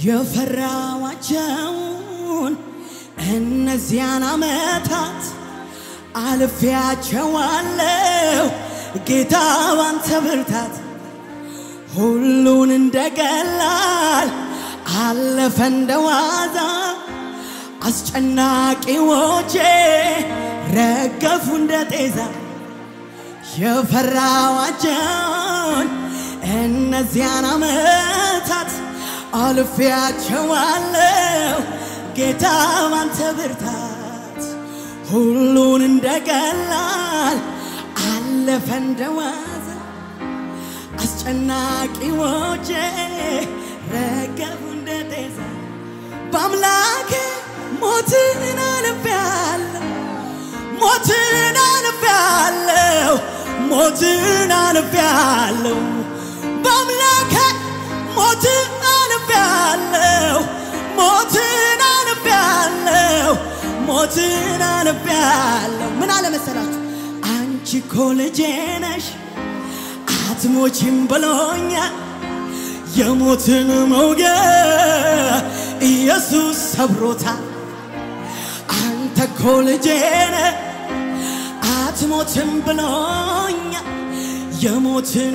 የፈራዋቸውን እነዚያን ዓመታት አልፌያቸዋለሁ ጌታ ባንተ ብርታት ሁሉን እንደ ቀላል አለፈ እንደ ዋዛ አስጨናቂዎቼ ረገፉ እንደ ጤዛ የፈራዋቸውን እነዚያን ዓመታት አልፌያቸዋለሁ ጌታ ባንተ ብርታት ሁሉን እንደ ቀላል አለፈ እንደ ዋዛ አስጨናቂዎቼ ረገፉ እንደ ጤዛ በአምላኬ ሞትን አልፌያለሁ ሞትን አልፌያለሁ ሞትን አልፌያለሁ በአምላኬ ሞትን አልፌያለሁ ሞትን አልፌያለሁ ሞትን አልፌያለሁ ምን አለ መሰላችሁ አንቺ እኮ ልጄ ነሽ አትሞቺም ብሎኛል የሞትን መውጊያ ኢየሱስ ሰብሮታል አንተ እኮ ልጄ ነህ አትሞትም ብሎኛል የሞትን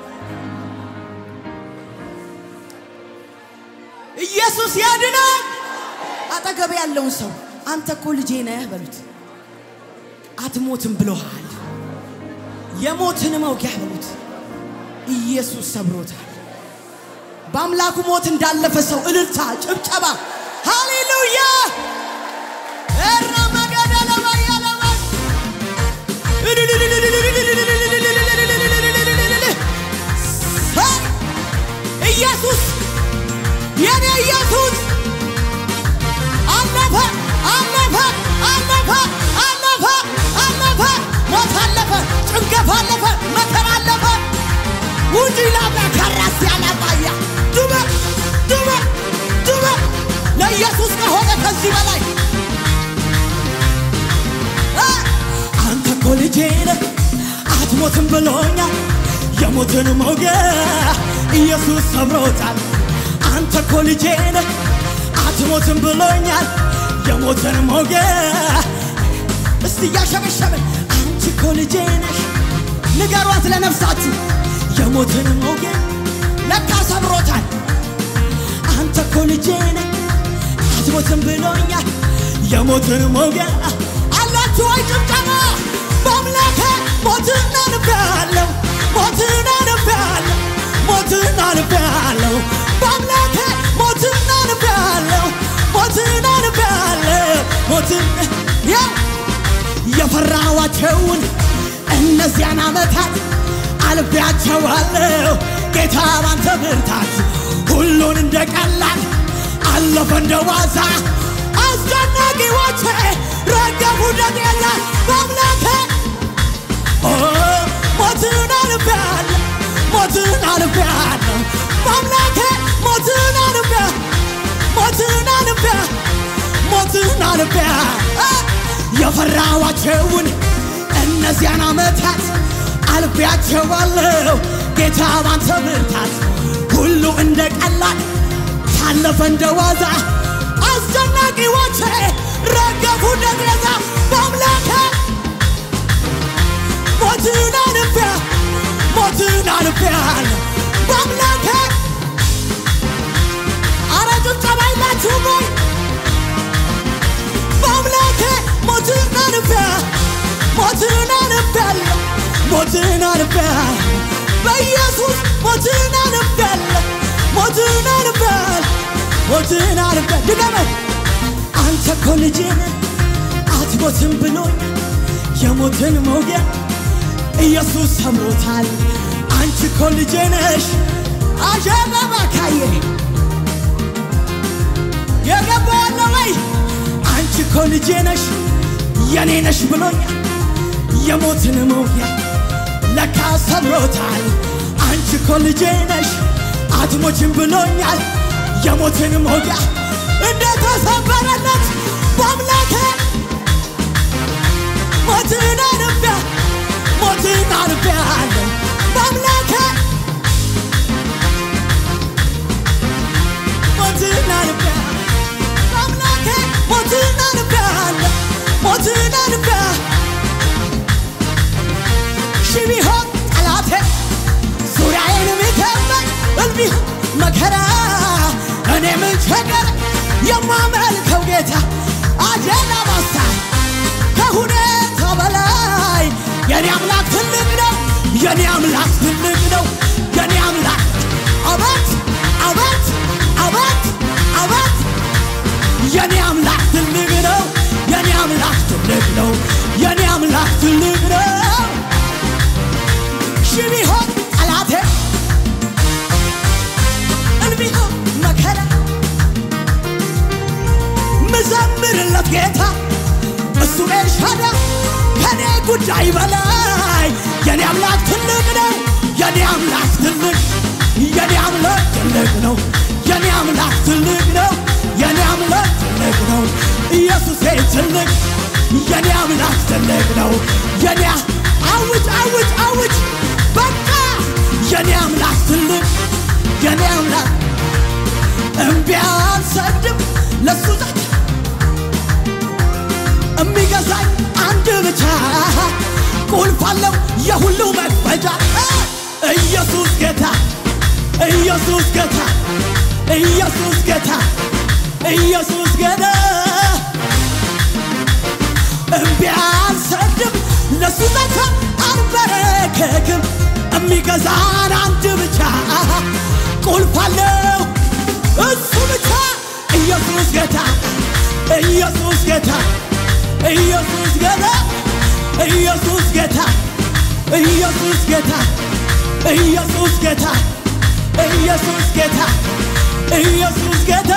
ኢየሱስ ያድናል። አጠገብ ያለውን ሰው አንተ እኮ ልጄ ነህ በሉት። አትሞትም ብሎሃል። የሞትን መውጊያ በሉት። ኢየሱስ ሰብሮታል። በአምላኩ ሞት እንዳለፈ ሰው እልልታ፣ ጭብጨባ፣ ሃሌሉያ ረመገደለበያለበ ኢየሱስ የኔ ኢየሱስ አለፈ አለፈ አለፈ አለፈ አለፈ ሞት አለፈ ጭንገፍ አለፈ መከራ አለፈ ውጪ ላባ ከራስ ያላባያ ዱበ ዱበ ዱበ ለኢየሱስ ከሆነ ከዚህ በላይ እ አንተ እኮ ልጄ ነህ አትሞትም ብሎኛል የሞትን መውጊያ ኢየሱስ ሰብሮታል አንተ እኮ ልጄ ነህ አትሞትም ብሎኛል የሞትን መውጊያ እስቲ እያሸበሸብን አንቺ እኮ ልጄ ነሽ ንገሯት ለነፍሳችሁ የሞትን መውጊያ ለካ ሰብሮታል አንተ እኮ ልጄ ነህ አትሞትም ብሎኛል የሞትን መውጊያ አላችሁ ወይ ጭብጨባ በአምላኬ ሞትን አልፌያለሁ ሞትን አልፌያለሁ ሞትን አልፌያለሁ በአምላኬ ሞትን አልፌያለሁ ሞትን አልፌያለሁ ሞትን ያ የፈራኋቸውን እነዚያን ዓመታት አልፌያቸዋለሁ ጌታ ባንተ ብርታት ሁሉን እንደ ቀላል አለፈ እንደ ዋዛ አስጨናቂዎቼ ረገፉ እንደ ጤዛ በአምላኬ ኦ ሞትን አልፌያለሁ ሞትን አልፌያለሁ በአምላኬ ሞትን አልፌያለሁ ሞትን አልፌያለሁ ሞትን አልፌያለሁ የፈራኋቸውን እነዚያን ዓመታት አልፌያቸዋለሁ ጌታ ባንተ ብርታት ሁሉ እንደ ቀላል ታለፈ እንደ ዋዛ አስጨናቂዎቼ ረገፉ እንደ ጤዛ በአምላኬ ሞትን አልፌያ ሞትን አልፌያለሁ በአምላኬ አረ ጭብጨባ የላችሁም ወይ በአምላኬ ሞትን አልፌያ ሞትን አልፌያለሁ ሞትን አልፌያለሁ በኢየሱስ ሞትን አልፌያለሁ ሞትን አልፌያለሁ ሞትን አልፌያለሁ ድገመው አንተ እኮ ልጄ ነህ አትሞትም ብሎኛል የሞትን መውጊያ ኢየሱስ ሰምሮታል አንቺ እኮ ልጄ ነሽ አሸበባ ካየ የገባ ያለ ወይ አንቺ እኮ ልጄ ነሽ የኔ ነሽ ብሎኛል የሞትን መውጊያ ለካ ሰብሮታል አንቺ እኮ ልጄ ነሽ አትሞችም ብሎኛል የሞትን መውጊያ እንደተሰበረለት በአምላኬ ሞትን አልፌያ ሞትን አልፌያለሁ በአምላኬ ሞትን መከራ እኔ ምን ቸገር የማመልከው ጌታ አጀላ ባሳ ከሁኔታ በላይ የኔ አምላክ ትልቅ ነው። የኔ አምላክ ትልቅ ነው። የኔ አምላክ አባት አባት አባት አባት የኔ አምላክ ትልቅ ነው። የኔ አምላክ ትልቅ ነው። የኔ አምላክ ትልቅ ነው። ሺህ ቢሆን ጠላቴ እንቢሆን መከራ ምዘምርለት ጌታ እሱ ኤልሻዳ ከኔ ጉዳይ በላይ የኔ አምላክ ትልቅ ነው። የኔ አምላክ ትልቅ የኔ አምላክ ትልቅ ነው። የኔ አምላክ ትልቅ ነው። የኔ አምላክ ትልቅ ነው። ኢየሱሴ ትልቅ የኔ አምላክ ትልቅ ነው። የኔ አውጅ አውጅ አውጅ በቃ የኔ አምላክ ትልቅ የኔ አምላክ እምቢ አልሰግድም ለሱ ዛቻ የሚገዛኝ አንድ ብቻ ቁልፍ አለው የሁሉ መክፈቻ ኢየሱስ ጌታ ኢየሱስ ጌታ ኢየሱስ ጌታ ኢየሱስ ጌታ እምቢ አልሰግድም ለሱ ዛቻ አልበረከክም የሚገዛን አንድ ብቻ ቁልፍ አለው እሱ ብቻ ኢየሱስ ጌታ ኢየሱስ ጌታ ኢየሱስ ጌታ ኢየሱስ ጌታ ኢየሱስ ጌታ ኢየሱስ ጌታ ኢየሱስ ጌታ ኢየሱስ ጌታ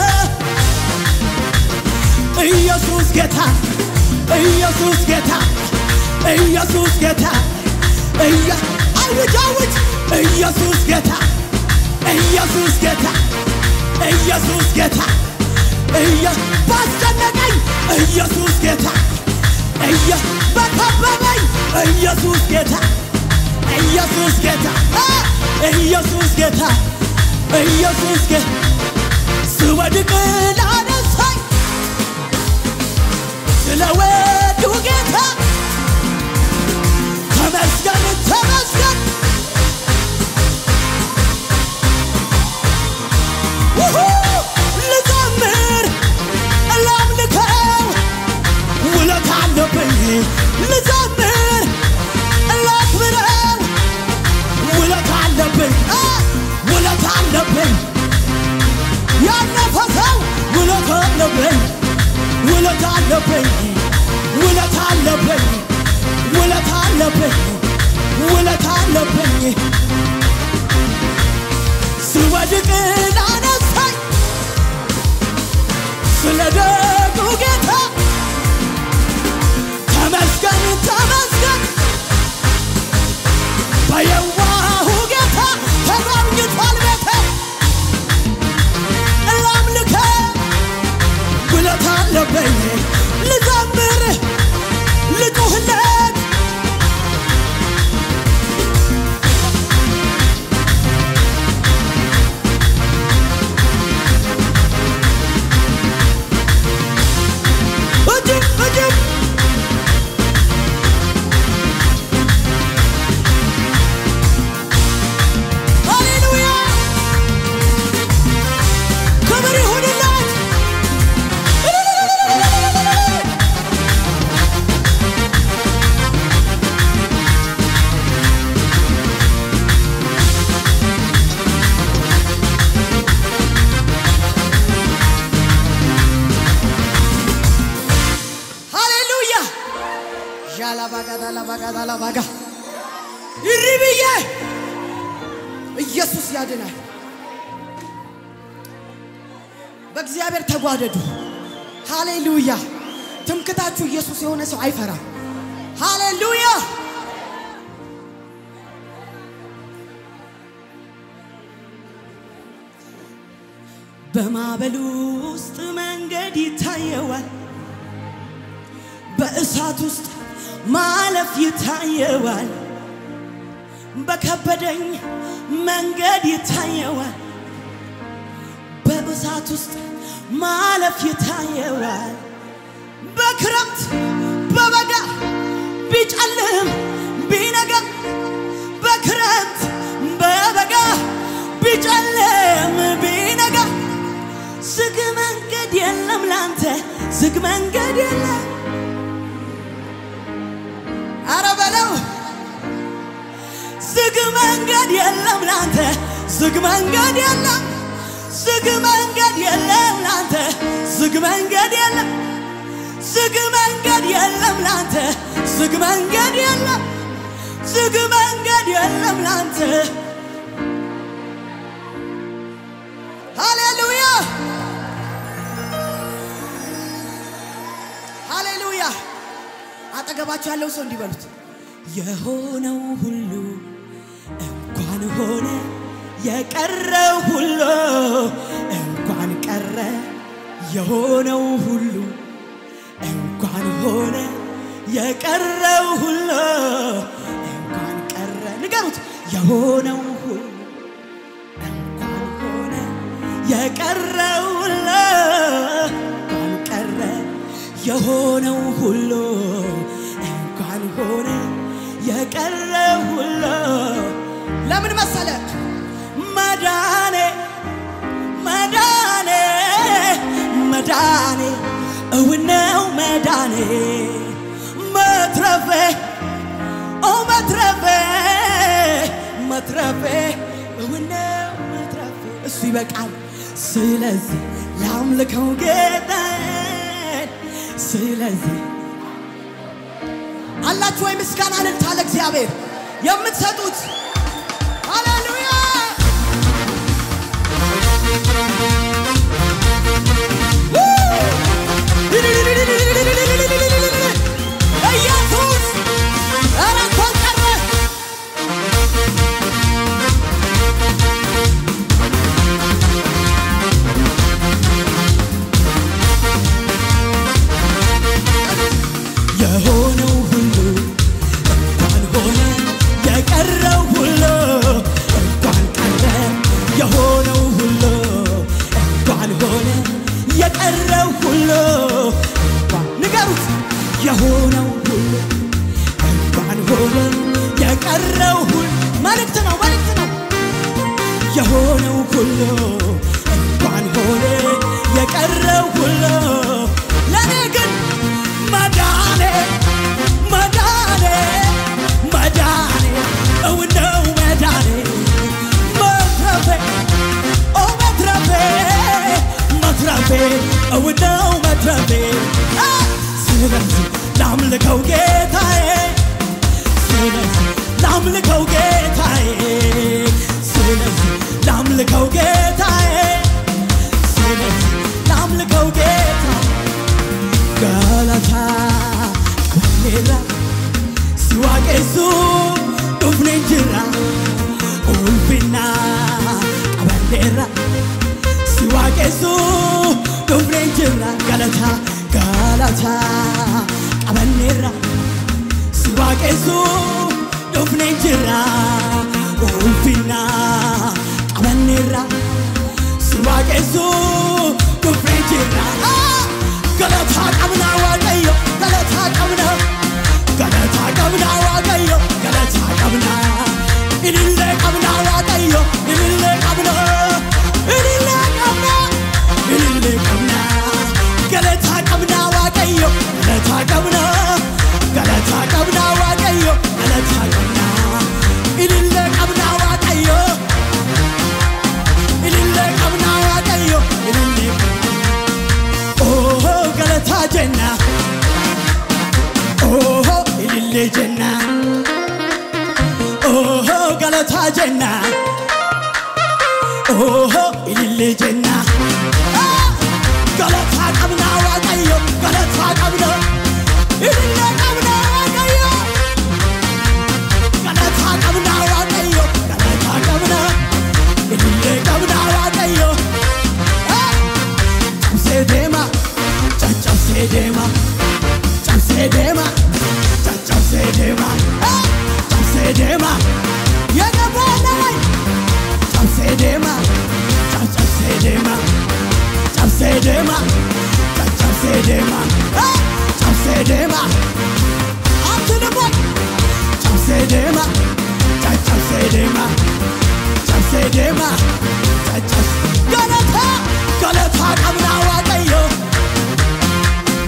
ኢየሱስ ጌታ ኢየሱስ ጌታ ኢየሱስ ጌታ እያ አውጅ አውጅ ኢየሱስ ጌታ ኢየሱስ ጌታ ኢየሱስ ጌታ እየ ባስጨነቀኝ ኢየሱስ ጌታ እየ በከበበኝ ኢየሱስ ጌታ ኢየሱስ ጌታ እ ኢየሱስ ጌታ ኢየሱስ ጌታ ስወድቅ ላነሳኝ ስለ ወዱ ጌታ ተመስገን ተመስገን ውሁ ልዘምር ላምልከው ውለት አለብኝ ልዘምር ላክብረው ውለት አለብኝ እ ውለት አለብኝ ያለፈ ሰው ውለት አለብኝ ውለት አለብኝ ውለት አለብኝ ውለት አለብኝ ውለት አለብኝ ስወድቅ ላነሳኝ ስለ ደጉ ጌታ ተመስገን ተመስገን በየዋሁ ጌታ ተጎብኝቷል ቤቴ ላምልከ ውለት አለብኝ ልዘምር ልጩህለት እጅብ እጅብ ሃሌሉያ ክብር ይሁንለት ሃሌሉያ ዣላባጋዳ ላባጋዳ ላባጋ ይሪ ብዬ ኢየሱስ ያድናል። በእግዚአብሔር ተጓደዱ። ሃሌሉያ ትምክታችሁ ኢየሱስ የሆነ ሰው አይፈራም። ሃሌሉያ በማዕበሉ ውስጥ መንገድ ይታየዋል። በእሳት ውስጥ ማለፍ ይታየዋል። በከበደኝ መንገድ ይታየዋል። በእሳት ውስጥ ማለፍ ይታየዋል። በክረምት በበጋ ቢጨልም ቢነጋ በክረምት በበጋ ቢጨልም ዝግ መንገድ የለም አረ በለው ዝግ መንገድ የለም ላንተ ዝግ መንገድ የለም ዝግ መንገድ የለም ላንተ ዝግ መንገድ የለም ዝግ መንገድ የለም ላንተ ዝግ መንገድ የለም ዝግ መንገድ የለም ላንተ ሃሌሉያ ሃሌሉያ አጠገባቸው ያለው ሰው እንዲበሉት የሆነው ሁሉ እንኳን ሆነ የቀረው ሁሉ እንኳን ቀረ የሆነው ሁሉ እንኳን ሆነ የቀረው ሁሉ እንኳን ቀረ ንገሩት የሆነው ሁሉ እንኳን ሆነ የቀረው ሁሉ እንኳን ቀረ የሆነው ሁሉ እንኳን ሆነ የቀረው ሁሉ ለምን መሰለ መዳኔ መዳኔ መዳኔ እውነው መዳኔ መትረፌ ኦ መትረፌ መትረፌ እውነው መትረፌ እሱ ይበቃል። ስለዚህ ላምልከው ጌታዬን ስለዚህ አላችሁ ወይ ምስጋና እልልታ ለእግዚአብሔር የምትሰጡት ሃሌሉያ ኢየሱስ ኧረ እንኳን ቀረ የሆነው ሁሉ እንኳን ሆነ የቀረው ሁሉ እንኳን ቀረ የሆነው ሁሉ እንኳን ሆነ የቀረው ሁሉ እንኳን ንገሩት የሆነው ሁሉ እንኳን ሆነ የቀረው ሁሉ መልእክት ነው መልእክት ነው የሆነው ሁሉ እንኳን ሆነ የቀረው ሁሉ ለእኔ ግን መዳኔ መዳኔ መዳኔ እውነው መዳኔ መትረፌ ኦ መትረፌ መትረፌ እውነው መትረፌ አ! ስለዚህ ላምልከው ጌታዬ ስለዚህ ላምልከው ጌታዬ ስለዚህ ላምልከው ጌታዬ ስለዚህ ላምልከው ጌታዬ Galata Canela Siwakesu Dufne jira Ulfina Abandera Siwakesu Dufne jira Galata Galata Abandera Siwakesu Dufne jira Ulfina Abandera Siwakesu Dufne jira ገለታ ቀብና ዋቀዮ ገለታ ቀብና ገለታ ቀብና ዋቀዮ ገለታ ቀብና ኢልሌ ቀብና ዋቀዮ ኢልሌ ቀብና ኢልሌ ቀብና ኢልሌ ቀብና ገለታ ቀብና ዋቀዮ ገለታ ቀብና ገለታ ቀብና ዋቀዮ ገለታ ቀብና ኢልሌ ቀብና ዋቀዮ ኢልሌ ቀብና ዋቀዮ ኢልሌ ኦሆ ገለታ ጀና ኦሆ ኢልሌ ጀና ኦሆ ገለታ ጀና ኦሆ ኢልሌ ጀና አ! ገለታ ቀብና ዋቀዮ ገለታ ቀብና ኢልሌ ቀብና ዋቀዮ ገለታ ቀብና ዋቀዮ ገለታ ቀብና ኢልሌ ቀብና ዋቀዮ አ! cabsee deema caccabsee deema cabsee deema caccabsee deema Ah! cabsee deema የገባናይ cabsee deema caccabsee deema cabsee deema caccabsee deema Ah! cabsee deema አትልም ወይ cabsee deema caccabsee deema cabsee deema caccabsee ገለታ ገለታ ቀብና ዋቀዮ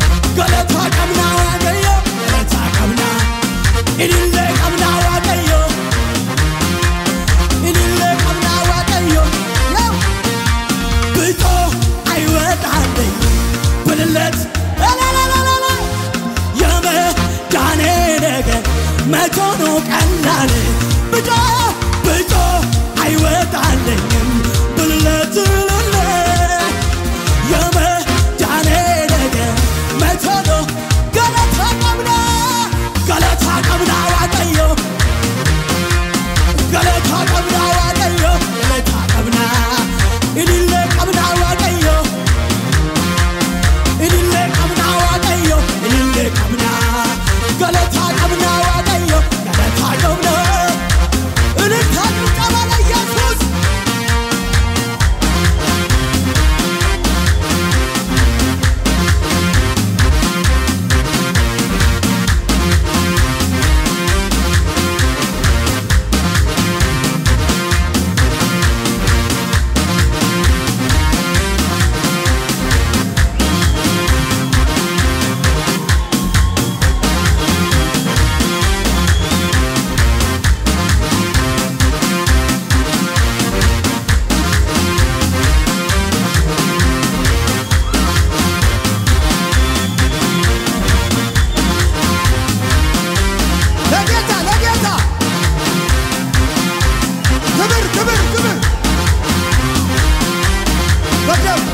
መቶ ነው ቀላል ብጮ ብጮ አይወጣልኝም ብለትልለ የመዳኔ ነገር መቶ ነው ገለታ ቀብና ገለታ ቀብና ዋቀዮ ገለታ ቀብና ዋቀዮ ገለታ ቀብና ኢሊሌ ቀብና ዋቀዮ ኢሊሌ ቀብና ዋቀዮ ኢሊሌ ቀብና ገለታ ቀብና ዋቀዮ ገለታ ቀብና እልልታ ጭብጨባ ለኢየሱስ ለጌታ ለጌታ ክብር ክብር ክብር በደም